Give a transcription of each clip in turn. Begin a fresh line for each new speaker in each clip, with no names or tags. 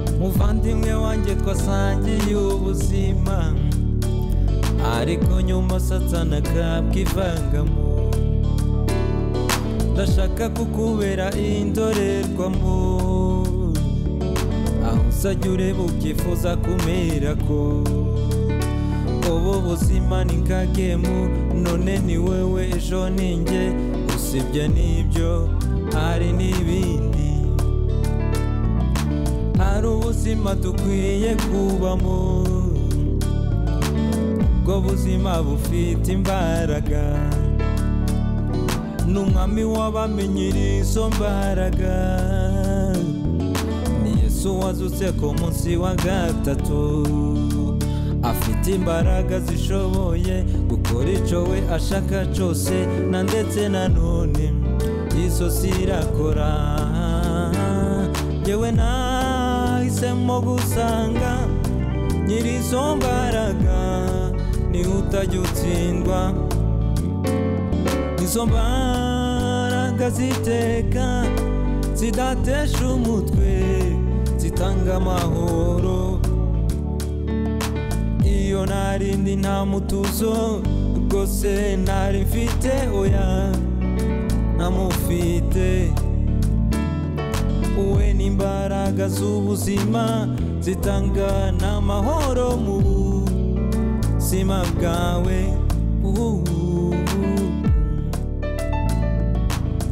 umuvandimwe wanjye twasangiye ubuzima ariko nyuma satana akabwa ivangamo ndashaka kukubera indorerwamo aho usajya ureba ubyifuza kumera ko ubu buzima ni nkagemu none ni wowe ejo ni njye usibye n'ibyo hari n'ibindi hari ubuzima dukwiye kubamo ubwo buzima bufite imbaraga ni umwami w'abamenye izo mbaraga ni yesu wazutse ku munsi wa gatatu afite imbaraga zishoboye gukora icyo we ashaka cyose na ndetse na none izo zirakora yewe nahisemo gusanga nyiri izo mbaraga niwe utajya utsindwa izo mbaraga ziteka zidatesha umutwe zitanga amahoro iyo narindi nta mutuzo rwose ntari mfite oya ntamufite we n'imbaraga z'ubuzima zitanga n'amahoro mu buzima bwawe uhuhu.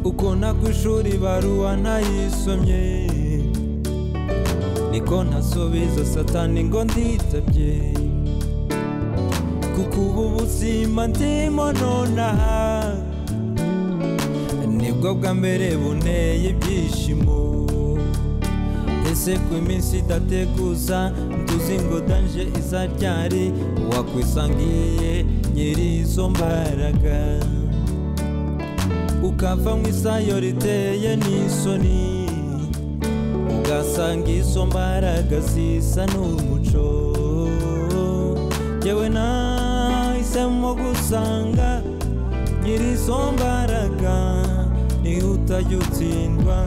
uko nakwishuri baruwa ntayisomye niko ntasubiza satani ngo nditabye kuko ubu buzima ndimo nonaha nibwo bwa mbere buneye ibyishimo ese ku iminsi idateguza ntuzi ngo danje iza ryari wakwisangiye nyiri izo mbaraga ukava mu isayo riteye n'isoni ugasanga izo mbaraga zisa n'umuco yewe nahisemo gusanga nyiri izo mbaraga niwe utajya utsindwa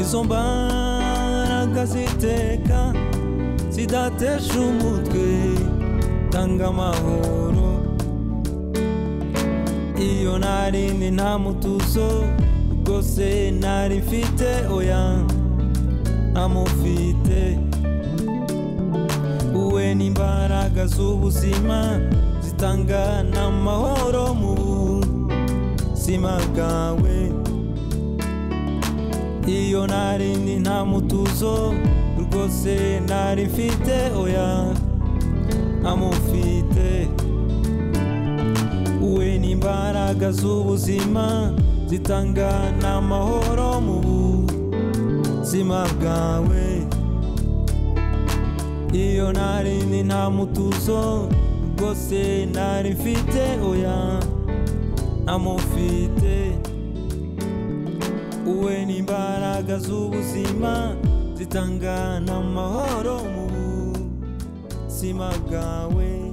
izo mbaraga ziteka zidatesha umutwe tanga amahoro iyo narindi nta mutuzo rwose ntari mfite oya ntamufite we n'imbaraga z'ubuzima zitanga n'amahoro mu buzima bwawe iyo narindi nta mutuzo rwose ntari mfite oya ntamufite we n'imbaraga z'ubuzima zitanga n'amahoro mu buzima bwawe iyo narindi nta mutuzo rwose ntari mfite oya ntamufite uwe n'imbaraga z'ubuzima zitanga n'amahoro mu buzima bwawe